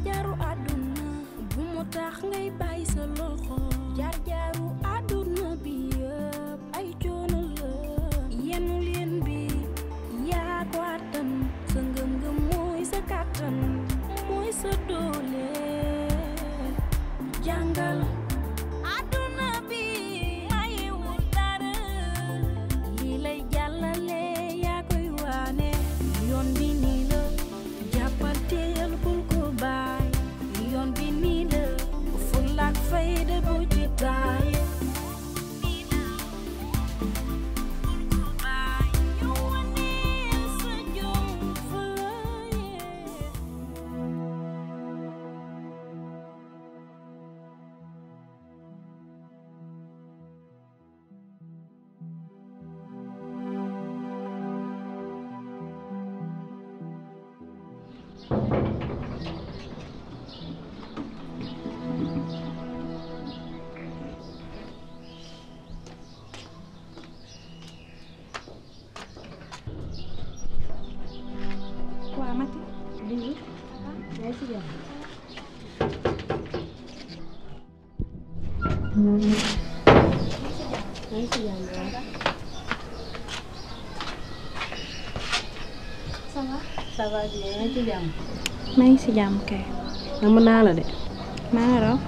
jaar-jaaru àdduna bu mu tax ngay bàyyi sa loxo jaar-jaaru àdduna bi yëpp ay coono la yenu leen bi yaa ko àttan sa ngëm-ngëm mooy sa kàttan mooy sa doole jàngal àdduna bi mayewul dara lii lay jàllale yaa koy waane yoon bi nii la jàppal teel bul ko baay yoon bi nii la fulla ak fayda bu ci taay nii la bul ko baay yow waneel sa jom fulla yee waaw Mati. bii yaa ngi si jàmm. yaa ngi si jàmm waaw. ça va. ça va bien yaa ngi si jàmm. maa ngi si jàmm kay. nam naa la de. maa ngi raw.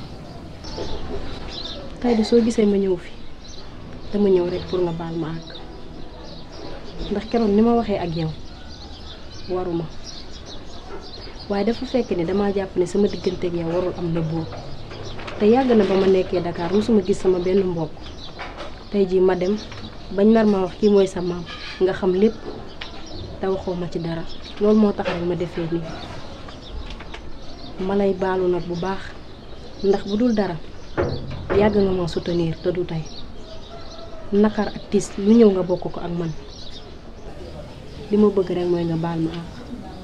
tey de soo gisee ma ñëw fi dama ñëw rek pour nga baal ma àgg ndax keroog ni ma waxee ak yow waruma waaye dafa fekk ni damaa jàpp ne sama diggante ak yow warul am na boobu te yàgg na ba ma nekkee Dakar mosuma gis sama benn mbokk tey jii ma dem bañ nar ma wax kii mooy sa maam nga xam lépp te waxoo ma ci dara loolu moo tax rek ma defee nii ma lay baalu nag bu baax ndax bu dul dara yàgg nga ma soutenir te du tey nakar ak tiis lu ñëw nga bokk ko ak man li ma bëgg rek mooy nga baal ma àq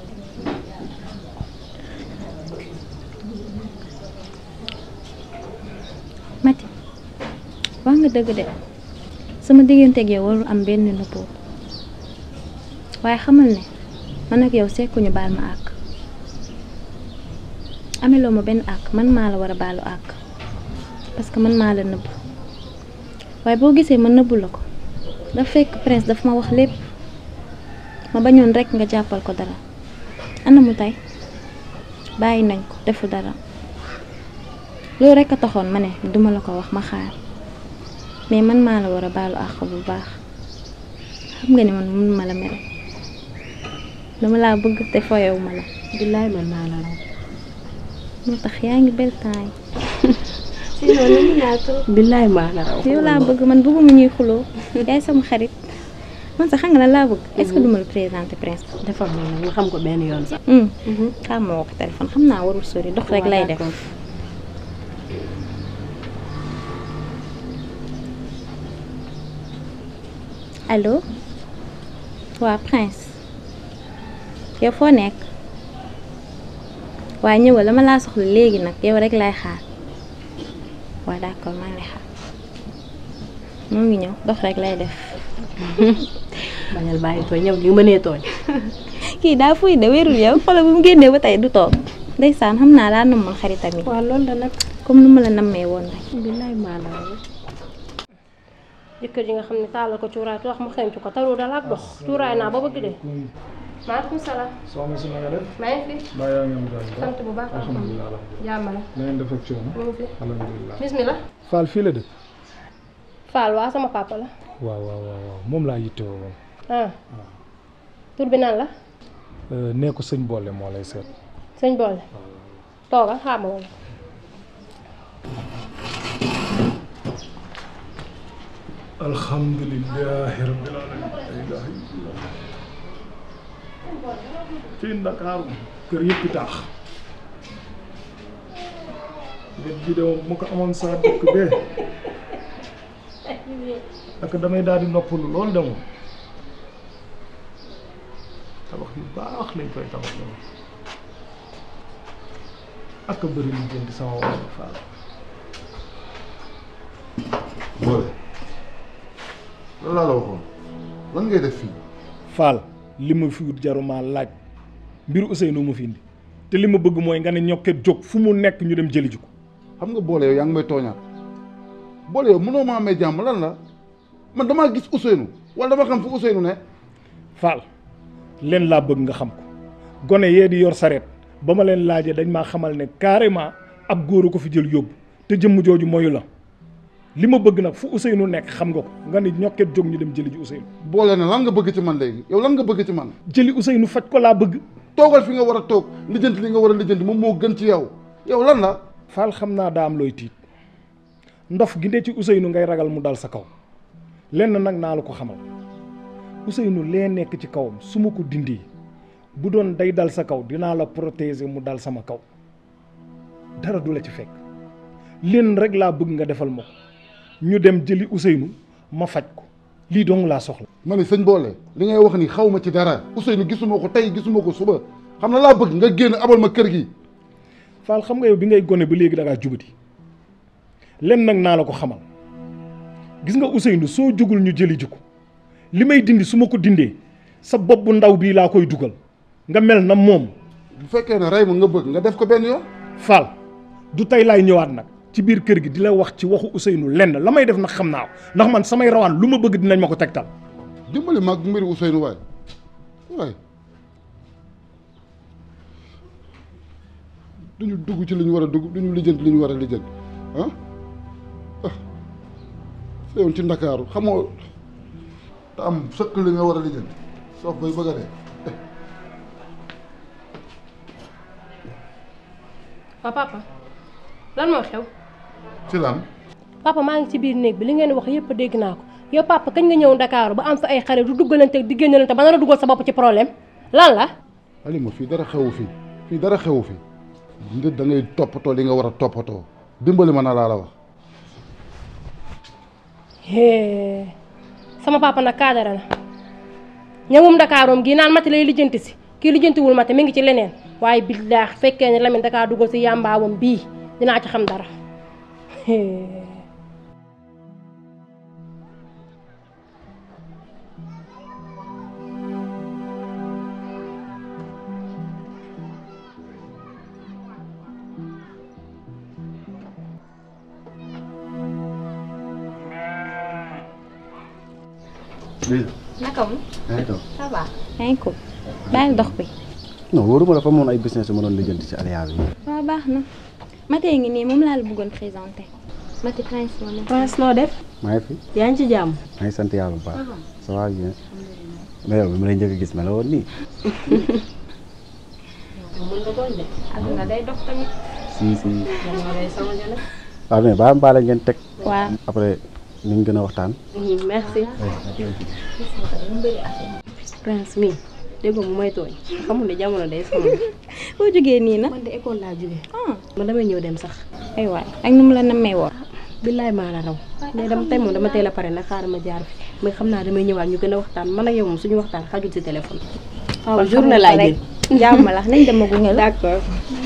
Mati wax nga dëgg de sama digganteeg yow warul am benn nëbboo waaye xamal ne man ak yow sekkuñu baal ma àq ameloo ma benn àq man maa la war a baalu àq parce que man maa la nëbb waaye boo gisee ma nëbbu la ko dafa fekk prince daf ma wax lépp ma bañoon rekk nga jàppal ko dara ana mu tey bàyyi nañ ko defu dara loolu rekk a taxoon ma ne duma la ko wax ma xaar mais man maa la war a baalu àq bu baax xam nga ni man mun ma la mere dama laa bëgg te foyewu ma la billaay man maa la raw moo tax yaa ngi bel temps sinon lu mu ñaata billaay maa la raw yi yow laa bëgg man bëgguma ñuy xuloo yaay sama xarit man sax xam nga lan laa bëgg est-ce que duma la présenter prince defal ma nag nga xam ko benn yoon sax xam ma woo ko téléphone xam naa warul sori dox rek lay def allo waa prince yow foo nekk waa ñëwal dama laa soxla léegi nag yow rek lay xaar waa d'accord maa ngi lay xaar moo ngi ñëw dox rek lay def bañal bàyyi tooñ ñëw li nga mënee tooñ kii daa fuy de wérul yow xoolal bu mu génnee ba tey du toog ndeysaan xam naa daa namoon xaritam yi waaw loolu la nag comme nu ma la nammee woon rek billaay maa la raw jëkkër ji nga xam ne taalal ko cuuraay te wax mu xencu ko taru dala ak dox cuuraay naa ba bëgg de maaleykum salaam soxna si na nga def maa ngi fi mbaa yaa ngi am jàmm bu baax sant bu baax alhamdulilah jàmm la na ngeen def ak coono mu ngi fi alhamdulilah bismillah Fall fii la dëkk Fall waa sama papa la waaw waaw waaw waaw moom laa yittewoo woon ah tur bi nan la Euh, nee ko sëñ boole moo lay seet sëñ boole toogal xaar ma wala alhamdulilahi rabbil alamin la ilaha illallah ci Ndakaaru kër yëpp taax wet gi de moom mu ko amoon saa dëkk bee ak damay daal di noppalu lool de moom tabax yu baax lañ koy tabax de moom ak a bëri lu jënd sama wàllu faal boole lan laa la waxoon lan ngay def fii Fall li ma fi wut jaruma laaj mbiru Ousseynou mu fi indi te li ma bëgg mooy nga ne ñokket jóg fu mu nekk ñu dem jëli ji ko xam nga boole yow yaa ngi may tooñaat boole yow mënoo maa may jàmm lan la man damaa gis Ousseynou wala dama xam fu Ousseynou ne Fall leen laa bëgg nga xam ko gone yee di yor sareet ba ma leen laajee dañ maa xamal ne carrément ab góor a ko fi jël yóbbu te jëmm jooju moyu la li ma bëgg nag fu Ousseynou nekk xam nga ko nga ne ñokket jóg ñu dem jëli ji Ousseynou boole na lan nga bëgg ci man léegi yow lan nga bëgg ci man jëli Ousseynou faj ko laa bëgg toogal fi nga war a toog lijjanti li nga war a lijjanti moom moo gën ci yow yow lan la Fall xam naa daa am looy tiit ndof gi ne ci Ousseynou ngay ragal mu dal sa kaw lenn nag naa la ko xamal Ousseynou lee nekk ci kawam su ma ko dindi bu doon day dal sa kaw dinaa la protéger mu dal sama kaw dara du la ci fekk lenn rek laa bëgg nga defal ma ko ñu dem jëli Ousseynou ma faj ko lii dong laa soxla. ma ne sëñ boole li ngay wax ni xaw ma ci dara Ousseynou gisuma ko tey gisuma ko suba xam na laa bëgg nga génn abal ma kër gi Fall xam nga yow bi ngay gone ba léegi da ngaa jubati lenn nag naa la ko xamal gis nga Ousseynou soo jógul ñu jëli ji ko li may dindi su ma ko dindee sa bopp bu ndaw bii laa koy dugal nga mel na moom bu fekkee ne rey ma nga bëgg nga def ko benn yoon Fall du tey laay ñëwaat nag ci biir kër gi di la wax ci waxu Ousseynou lenn la may def nag xam naa ko ndax man samay rawaan lu ma bëgg dinañ ma ko tegtal. dimbali mag mbiri Ousseynou waay waay duñu dugg ci li ñu war a dugg duñu lijjanti li ñu war a lijjanti ah ah feewoon ci ndakaaru xamoo te am sëkk li nga war a lijjanti soof bay bëgg a dee waa papa lan moo xew ci lan papa maa ngi ci biir néeg bi li ngeen wax yëpp dégg naa ko yow papa kañ nga ñëw Ndakaaru ba am fa ay xarit du duggalante di génnalante ba nar a dugal sa bopp ci problème lan la Alima fii dara xewu fi fii dara xewu fi nit da ngay toppatoo li nga war a toppatoo dimbali ma na laa la wax hee sama papa nag kaadara na ñëwum Ndakaaroom gi naan mati lay lijjanti si kii lijjantiwul mati mi ngi ci leneen waaye billaax fekkee ne Lamine Dakar dugal si yàmbaawam bii dinaa ci xam dara hee naka mu yaa ngi toog ça va. yaa ngi ko bàyyi dox bi. non wóoruma dafa amoon ay business yu ma doon lijjanti ci Aliya bi waaw baax na. Matee ngi nii moom laa la bëggoon présenté. Mati Prince moo nekk. Prince noo def maa ngi fi yaa ngi ci jàmm maa ngi sant yàlla bu baax ça va bien mais yow bi ma lay njëkk a gis ma la woon nii aduna day dox tamit. si si waaw mais baa mbaale ngeen teg waaw. après ni ñu gën a waxtaan merci Prince mi déggoo mu may tooñ xamul ne jamono day sonn boo jógee nii na. man de école laa jóge ah man damay ñëw dem sax ay waay ak nu mu la nammee woon. billaay maa la raw mais dama tey moom dama teel a pare nag xaaral ma jaar fi mais xam naa damay ñëwaat ñu gën a waxtaan man ak yow moom suñu waxtaan xajul ci téléphone waaw journée laay jël jàmm la nañ dem a gunge la. d'accord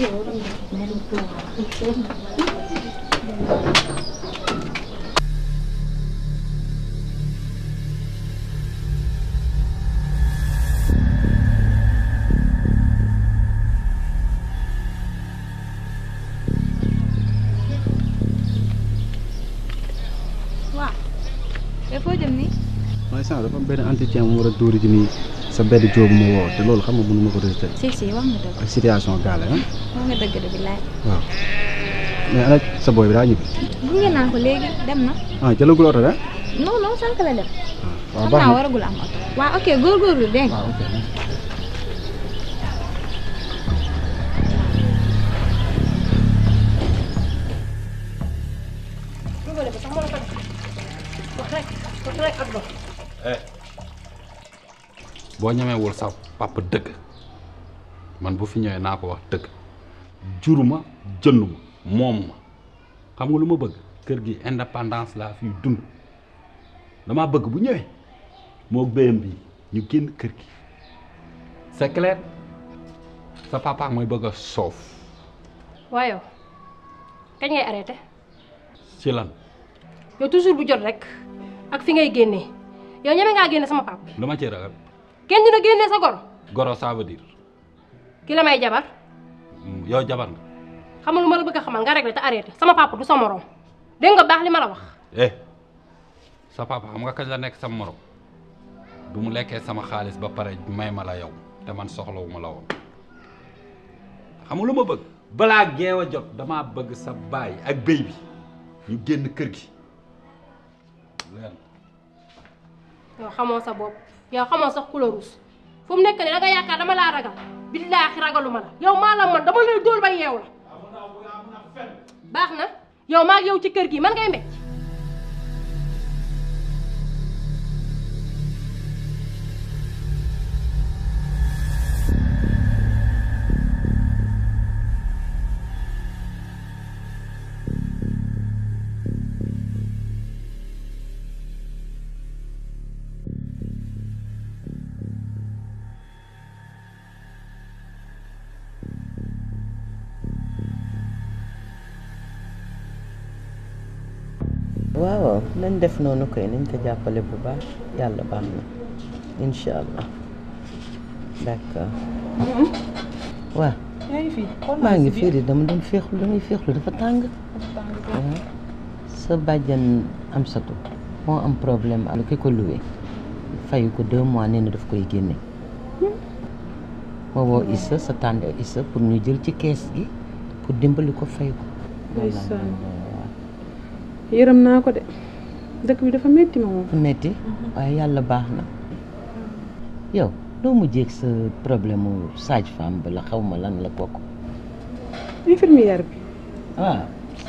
te foo jëm nii. mooy sànq dafa am benn entretien mu war a dóori ji nii sa benn jóob mu woo te loolu xam nga mënu ma ko résulté si si wax nga dëgg ak situation gaale ah wax nga dëgg de billaay. waaw mais ana sa booy bi daa ñibbi gunge naa ko léegi dem na. ah jëlagul oto de non non sànq la dem. waaw xam baax naa na waragul am oto. waaw ok góorgóorlu dégg nga. waaw ok duggale ba sax mën ko def wax rek wax rek ak dox boo ñemewul sa papa dëgg man bu fi ñëwee naa ko wax dëgg juruma jënduma moom ma xam nga lu ma bëgg kër gi indépendance laa fiy dund dama bëgg bu ñëwee moo béyam bi ñu génn kër gi c'est clair sa papa mooy bëgg a soof waaye yow kañ ngay arrêté ci lan yow toujours bu jot rek ak fi ngay génnee yow ñeme ngaa génne sama pap lu ma ci ragal kenn dina génnee sa goro goro ça veut dire ki la may jabar mu yow jabar nga xam nga lu ma la bëgg a xamal nga réglé te arrêté sama papa du sa morom dégg nga baax li ma la wax eh sa papa xam nga kañ la nekk sama morom du mu lekkee sama xaalis ba pare may ma la yow te man soxlawu ma la woon xam nga lu ma bëgg balaa geew a jot damaa bëgg sa baay ak béy bi ñu génn kër gi leen yow xamoo sa bopp yow xamoo sax couleur rouge fu mu nekk nii da nga yaakaar dama laa ragal billaahi ragalu ma la yow maa la man dama lay dóor ba yeew la baax na yow maa yow ci kër gi man ngay mbéj waaw waaw nañ def noonu koy nañ ko jàppale bu baax yàlla baax na incha allah d'accord waaw yaa ngi fi xool maa ngi fii de dama doon féexlu damay féexlu dafa tàng waaw sa bàjjan am satu moo am problème ak ki ko loué fayu ko deux mois nee na daf koy génne ma woo Issa sa tànde Issa pour ñu jël ci kees gi pour dimbali ko fay ko ndeysaan yërëm naa ko de dëkk bi dafa metti ma moom metti waaye yàlla baax na yow doo mujjee ak sa problème mu sage femme bi la xaw ma lan la kooku infirmière bi waaw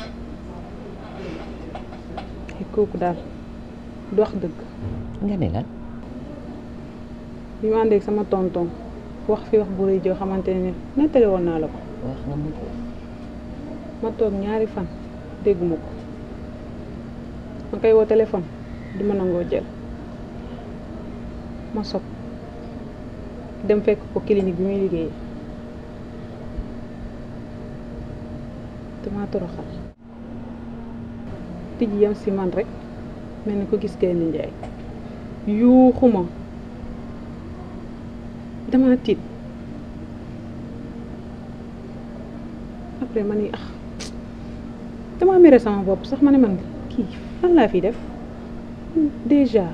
ay kooku daal du wax dëgg nga ne lan bi ma àndeeg sama tonton wax fi wax bu rëy joo xamante ne nettali woon naa la ko wax nga mu ko ma toog ñaari fan dégguma ko ma koy woo téléphone du ma nangoo jël ma sob dem fekk ko clinique bi muy liggéeyee dama toroxal tijji yam si man rek mel ni ko gis gaynde njaay yuuxuma dama tiit après ma ni ah dama mere sama bopp sax ma ne man kii lan laa fi def déjà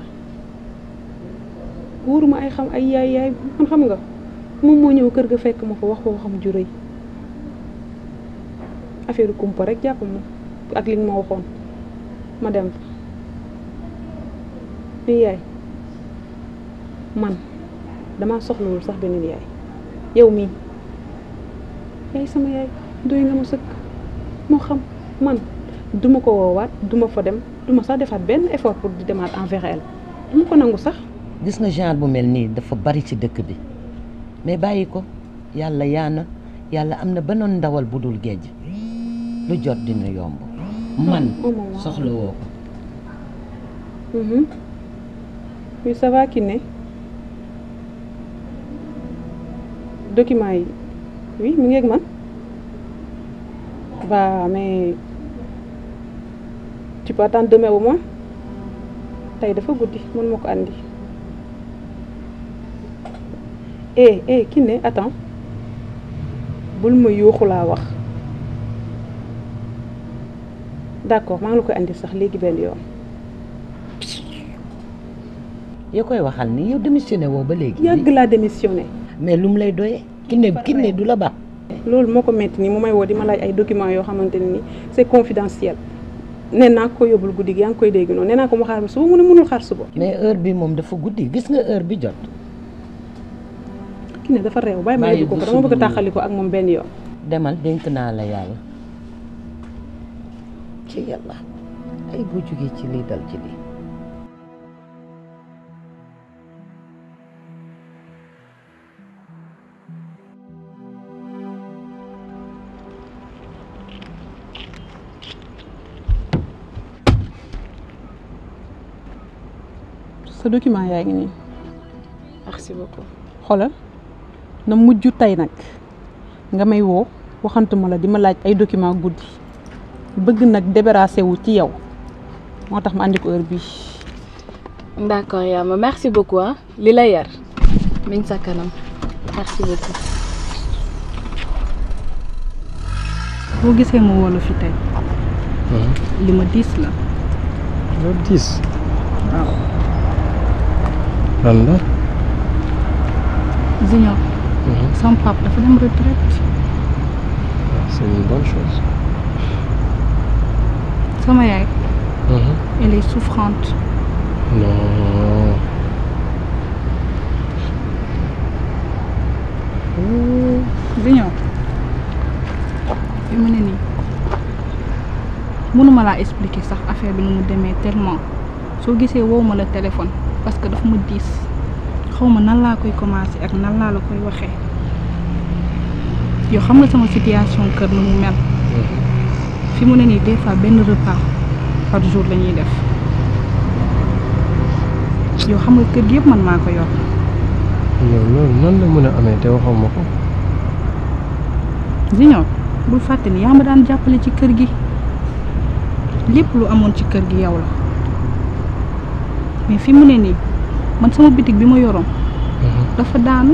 wóoruma ay xam ay yaay yaay man xam nga moom moo ñëw kër ga fekk ma fa wax ko xam ju rëy affaire kumpa rek jàpp ma ak li nga ma waxoon ma dem fa mais yaay man damaa soxlawul sax beneen yaay yow mii yaay sama yaay doy nga ma sëkk moo xam man duma ko woowaat duma fa dem duma sax defaat benn effort pour di demaat envers elle duma ko nangu sax gis nga genre bu mel nii dafa bari ci dëkk bi mais bàyyi ko yàlla yaana yàlla am na benoon ndawal bu dul géej lu jot dina yomb man soxla woo ko oui ça va Kiné document yi oui mi ngi ak man bah mais tu peux attendre demain au moins tey dafa guddi mën ma ko andi eh eh Kiné attends bul ma yuuxu laa wax d'accord maa ngi la koy andi sax léegi benn yoon yoo koy waxal ni yow démissionné woo ba léegi yàgg laa démissionné mais lu mu lay doyee Kiné Kiné du la baax loolu moo ko metti nii mu may woo di ma laaj ay documents yoo xamante ne ni c'est confidentiel nee naa ko yóbbul guddi gi yaa ngi koy dégg noonu nee naa ko mu xaar ba suba mu ne mënul xaar suba. mais heure bi moom dafa guddi gis nga heure bi jot. Kiné dafa réew bàyyi ma yóbbu ko ko dama bëgg a tàqali ko ak moom benn yoon. demal dénk naa la yàlla ci yàlla ay boo jógee ci lii dal ci lii. sa document yaa ngi nii merci beaucoup xoolal na mujj tey nag nga may woo waxantuma la di ma laaj ay document guddi bëgg nag débarrassé wu ci yow moo tax ma andi ko heure bii d'accord yaa ma merci beaucoup ah li la yar mi ngi sa kanam merci beaucoup boo gisee ma woo la fi tey li ma diis la loolu diis waaw lan la Junior sama papa dafa dem retraite c'est une bonne chose sama yaay Mhm. elle est souffrante non Junior fi mu ne nii mënuma laa expliquer sax affaire bi nu mu demee tellement soo gisee wow ma la téléphone parce que daf ma diis xaw ma nan laa koy commencer ak nan laa la koy waxee yow xam nga sama situation kër nu mu mel fi mu ne nii des fois benn repas par jour la ñuy def yow xam nga kër gi yëpp man maa ko yor yow loolu nan la mën a amee te waxoo ma ko Junior bul fàtte ni yaa ma daan jàppale ci kër gi lépp lu amoon ci kër gi yow la mais fi mu ne nii man sama bitig bi ma yoroon dafa daanu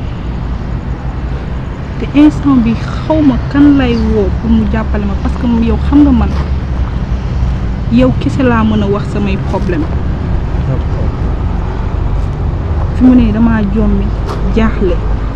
te instant bi xaw ma kan lay woo pour mu jàppale ma parce que yow xam nga man yow kese laa mën a wax samay problème fi mu ne nii damaa jommi jaaxle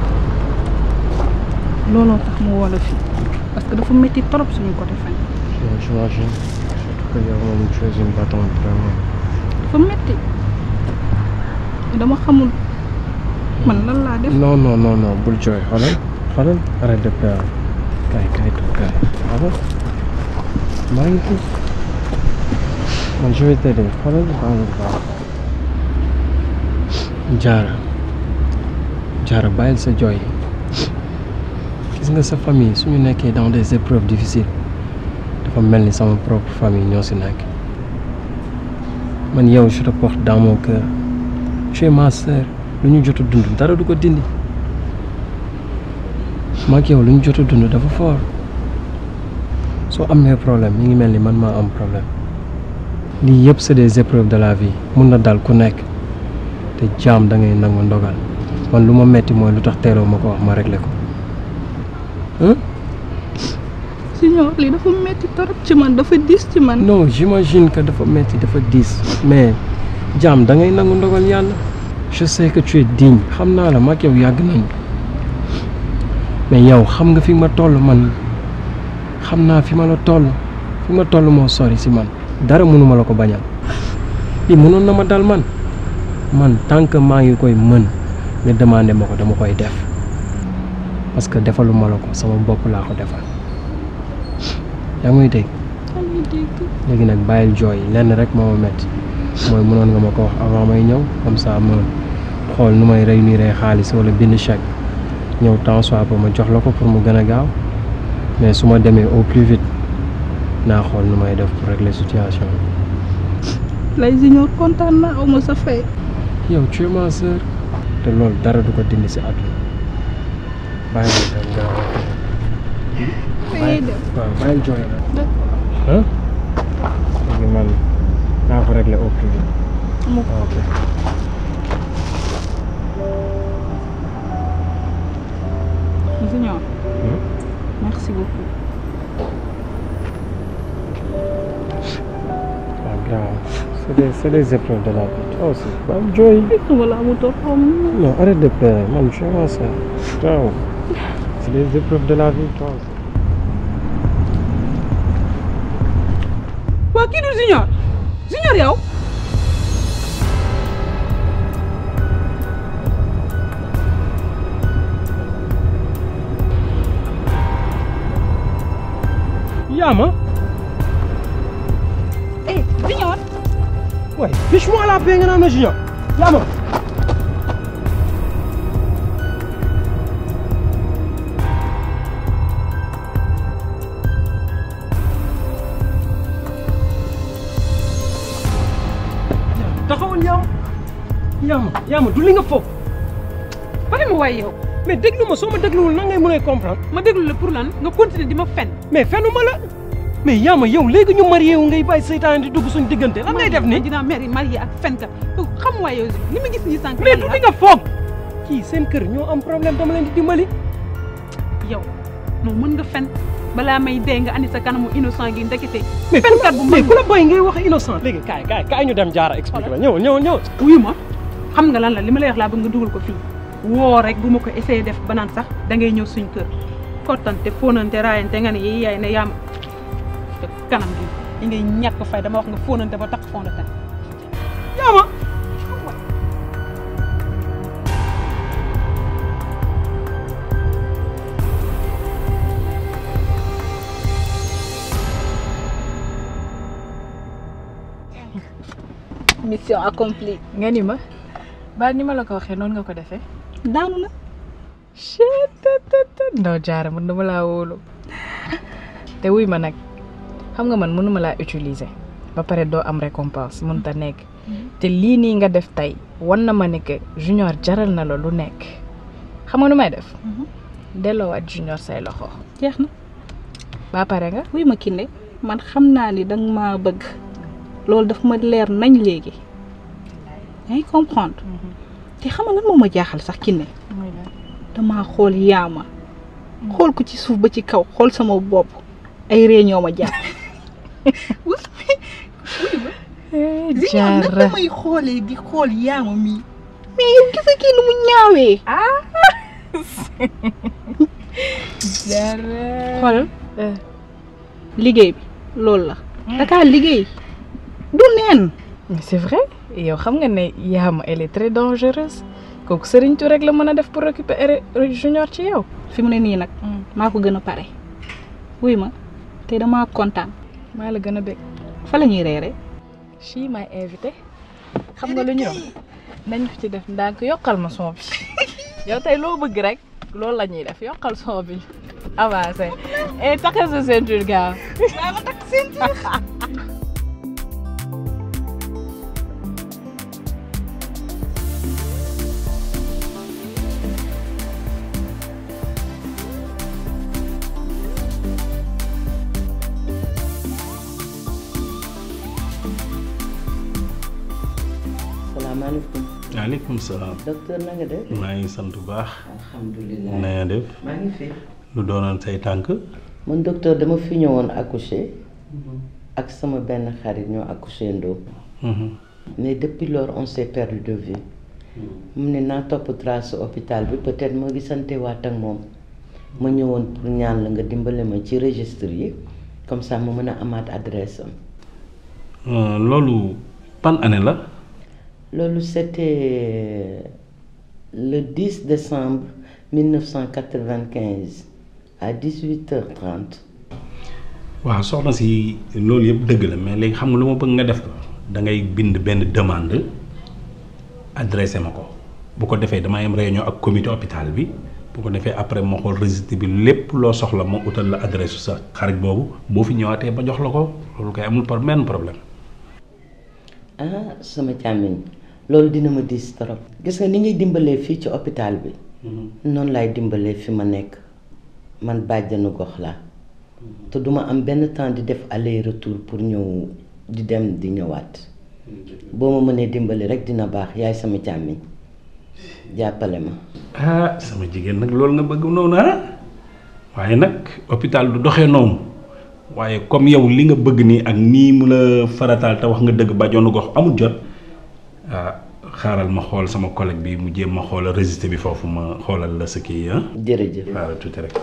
looloo tax mu woo la fi parce que dafa métti trop suñu côté fan Non, j'imagine surtout que yow moom tu es une battante vraiment dafa métti dama xamul man lan laa def non non non non bul jooy xoolal xoolal arrête de pleurer kaay kaay toog kaay xoolal maa ngi fi man je vais t'aider xoolal maa ngi baax jaara jaara bàyyil sa jooy gis nga sa famille suñu nekkee dans des épreuves difficiles dafa mel ni sama propre famille ñoo si nekk man yow je te porte dans mon cœur tu es ma sœur lu ñu jot a dund dara du ko dindi maag yow lu ñu jot a dund dafa fort soo amee problème mi ngi mel ni man maa am problème lii yëpp c'est des épreuves de la vie mun na dal ku nekk te jaam da ngay nangu ndogal man lu ma metti mooy lu tax teeloo ma ko wax ma réglé ko hein Junior lii dafa métti trop ci man dafa diis ci man non j'imagine que dafa metti dafa diis mais jaam da ngay nangu ndogal yàlla je sais que tu es digne xam naa la mag yow yàgg nañu mais yow xam nga fi ma toll man xam naa fi ma la toll fi ma toll moo sori si man dara mënuma la ko bañal lii mënoon na ma dal man man tant que maa ngi koy mën nga demandé ma ko dama koy def parce que defaluma la ko sama bopp laa ko defal yaa ngi may dégg léegi nag bàyyil jooy lenn rek moo ma metti mooy mënoon nga ma ko wax avant may ñëw comme ça ma xool nu may réunir xaalis wala bind chèque ñëw temps soit ba ma jox la ko pour mu gën a gaaw mais su ma demee au plus vite naa xool nu may def pour régler situation lay Junior kontaan naa aw ma sa fay yow tu es ma sœur te loolu dara du ko dindi si àdduna bàyyi ma dem gaaw ngay dem waaw bàyyil jooy nag ah léegi man naa ko régler au plus vite ok Junior merci beaucoup waaw grave c'est des c'est des épreuves de la vie toi aussi bàyyil jooy wala amutoo xaw ma non arrête de pleurer man je suis ma sœur grave c'est des épreuves de la vie toi aussi waa kii du Junior Junior yow Yama eh Junior Ouais, fiche-moi la paix nga naan ma Junior Yama taxawal Yama Yama Yama du li nga foog bari ma waay yow mais déglu ma soo ma dégluwul nan ngay mën a comprendre ma déglu la pour lan nga continuer di ma fen mais fenuma la mais Yama yow léegi ñu marié wu ngay bàyyi seytaane di dugg suñu diggante lan ngay def ni dinaa mari marié ak fenkat xam waay yow li ma gis nii sànq mais du li nga foog kii seen kër ñoo am problème dama leen di dimbali yow non mën nga fen balaa may dee nga andi sa kanamu innocent gi ndekete mais fenkat bu mais ku la bàyyi ngay wax innocent léegi kaay kaay kaay ñu dem jaara expliqué la ñëw ñëw ñëw wuyu ma xam nga lan la li ma lay wax laa bëgg nga dugal ko fii woo rek bu ma ko essayé def ba naan sax da ngay ñëw suñ kër kottante fóonante raayante nga ne yi yaay ne yaam te kanam gi yi ngay ñàkk fay dama wax nga fóonante ba takk fond de teint yaama mission accomplie nga ni ma ba ni ma la ko waxee noonu nga ko defee daanu na chettt ndaw jaara man dama laa wóolu te wuy ma nag xam nga man mënuma laa utiliser ba pare doo am récompense mënut a nekk te lii nii nga def tey wan na ma ne que junior jaral na la lu nekk xam nga nu may def delloowaat junior say loxo jeex na ba pare nga wuy ma Kiné man xam naa ni danga maa bëgg loolu daf ma leer nañ léegi yaa ngi comprendre te xam nga lan moo ma jaaxal sax Kiné damaa xool yaama xool ko ci suuf ba ci kaw xool sama bopp ay réunion ma jàpp jaara naka may xoolee di xool yaama mii mais yow gisa kii nu mu ñaawee jaara xoolal liggéey bi loolu la dakaa liggéey du neen mais c'est vrai yow xam nga ne yaama elle est très dangereuse kooku Serigne Touré rek la mën a def pour récupérer junior ci yow fi mu ne nii nag maa ko gën a pare wuy ma te damaa kontaan maa la gën a bëgg fa la ñuy reere chi may invité xam nga lu ñu nañ ko ci def ndànk yokkal ma son bi yow tey loo bëgg rek loolu la ñuy def yokkal son bi avancé et takkal sa ceinture gaaw maa ma takk ceinture salaamaaleykum. waaleykum salaam. docteur na nga def. maa ngi sant bu baax. alhamdulilah na nga def. maa ngi fi. lu doonoon say tànk. man docteur dama fi ñëwoon accoucher ak sama benn xarit ñoo accoucher ndoo mais depuis lors on s'est perdu de vue mu ne naa topp trace hôpital bi peut-être ma gisante waat ak moom ma ñëwoon pour ñaan la nga dimbale ma ci registre yi comme ça ma mën a amaat adresse am loolu ban année la. loolu c'était le 10 décembre 1995 à 18h30. waaw soxna si loolu yëpp dëgg la mais léegi xam nga lu ma bëgg nga def ko da ngay bind benn demande adressé ma ko bu ko defee damay am réunion ak comité hôpital bi bu ko defee après ma xool registre bi lépp loo soxla ma utal la adresse sa xarit boobu boo fi ñëwaatee ba jox la ko loolu koy amul par benn problème. ah sama càmmiñ loolu dina ma diis trop. gis nga ni ngay dimbalee fii ci hôpital bi. noonu laay dimbalee fi ma nekk man bàjjanu gox laa. te duma am benn temps di def aller retour pour ñëw di dem di ñëwaat boo ma mënee dimbali rek dina baax yaay sama càmmiñ jàppale ma. ah sama jigéen nag loolu nga bëgg noonu ah waaye nag hôpital du doxee noonu waaye comme yow li nga bëgg nii ak nii mu la farataal te wax nga dëgg bàjjonu gox amul jot ah xaaral ma xool sama collègue bi mu jéem ma xoolal registre bi foofu ma xoolal la sa kii ah. jërëjëf xaaral tuuti rek.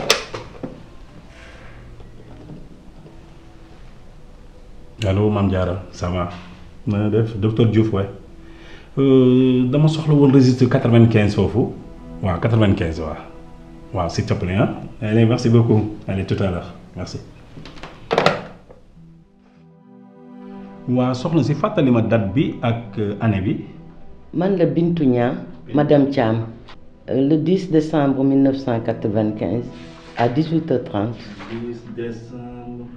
allo Mame Diarra ça va na nga def docteur Diouf waay dama soxla woon registre quatre-vingt-quinze foofu waaw quatre-vingt-quinze waaw waaw s'il te plaît ah allez merci beaucoup allez tout à l'heure merci. waaw soxna si fàttali ma date bi ak année bi. man la Bintu Niang madame Thiam le 10 décembre 1995 à 18h30. 10 décembre.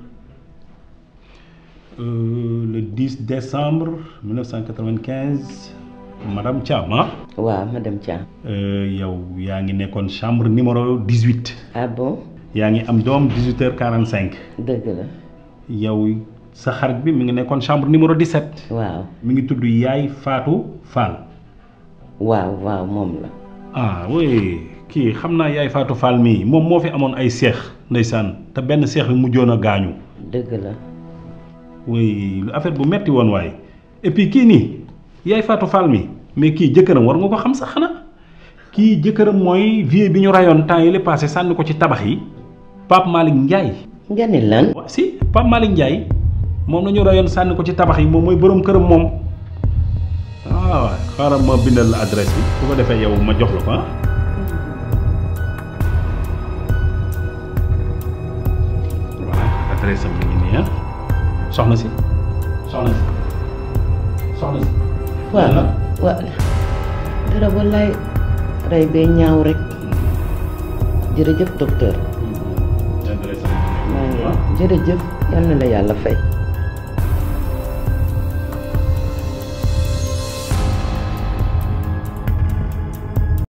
Euh, le 10 décembre 1995 madame Thiam ah. waaw madame Thiam. yow yaa ngi nekkoon chambre numéro 18. ah bon. yaa ngi am doom 18h45. dëgg la. yow sa xarit bi mi ngi nekkoon chambre numéro 17. waaw mi ngi tudd Yaay Fatou Fall. waaw waaw moom la. ah oui kii xam naa yaay Fatou Fall mii moom moo fi amoon ay seex ndeysaan te benn seex bi mujjoon a gaañu. dëgg la. oui lu affaire bu metti woon waaye et puis kii nii yaay Fatou Fall mi mais kii jëkkëram war nga ko xam sax xanaa kii jëkkëram mooy vieux bi ñu rayoon temps yi la passé sànni ko ci tabax yi Pape Malick Ndiaye. nga ni lan. wa si Pape Malick Ndiaye moom la ñu rayoon sànni ko ci tabax yi moom mooy borom këram moom waaw xaaral ma bindal la adresse bi su ko defee yow ma jox la ko ah. voilà adresse am mi ngi nii ah soxna si soxna si soxna si. waaw waaw dara wallaay rey bee ñaaw rek jërëjëf docteur maa ngi jërëjëf yal na la yàlla fay